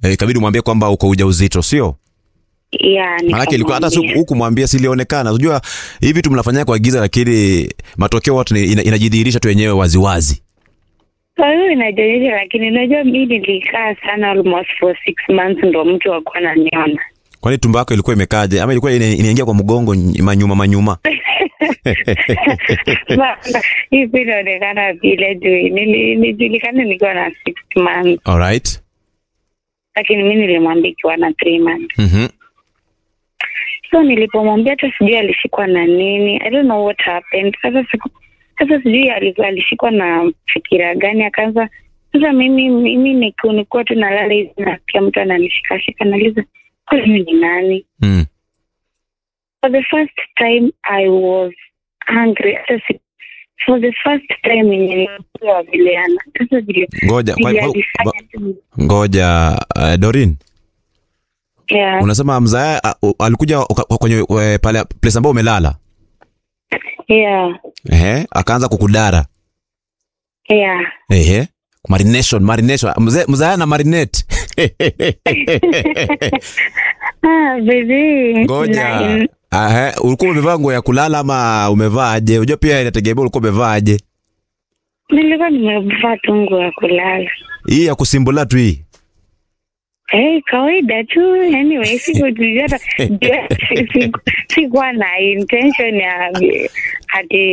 Eh, ikabidi umwambie kwamba uko ujauzito, sio? ya Maanake ilikuwa hata nikamwambia. si hukumwambia, silionekana. Unajua hivi vitu mnafanyia kwa giza, lakini matokeo watu ni- ina- inajidhihirisha tu wenyewe waziwazi. Kwa hiyo inajionyesha, lakini unajua mi nilikaa sana almost for six months ndo mtu wakuwa naniona Kwani tumbo yako ilikuwa imekaje, ama ilikuwa ina- inaingia kwa mgongo ny- manyuma manyuma? hii pia inaonekana vile juu nili- nilijulikana nikiwa na six months, Alright. lakini mi nilimwambia ikiwa na three months. Mhm. So nilipomwambia hata sijui alishikwa na nini, I don't know what happened. Sasa siku sasa sijui alikuwa alishikwa na fikira gani, akaanza sasa. Mimi mimi niku- nikuwa tu nalala hivi, nasikia mtu ananishikashika, nauliza huyu ni nani? Mm. For the first time I was angry. Hata si- For the first time yenye nilikuwa vile ana sasa vile Ngoja, kwa, vile kwa, alifanya kwa, tu. ngoja uh, Dorin, Yeah. unasema mzaa uh, alikuja uka- kwenye uh, pale place ambayo umelala Yeah. ehe, akaanza kukudara Yeah. ehe, marination marination, mzee mzaa na marinate Ah, baby. Ngoja. Na- Ahe, ulikuwa umevaa nguo ya kulala ama umevaa aje? Unajua pia inategemea ulikuwa umevaa aje. Nilikuwa nimevaa tu nguo ya kulala. Hii ya kusimbula tu hii. Eh, kawaida tu. Anyway, sikujua hata- siku- sikuwa na intention ya ati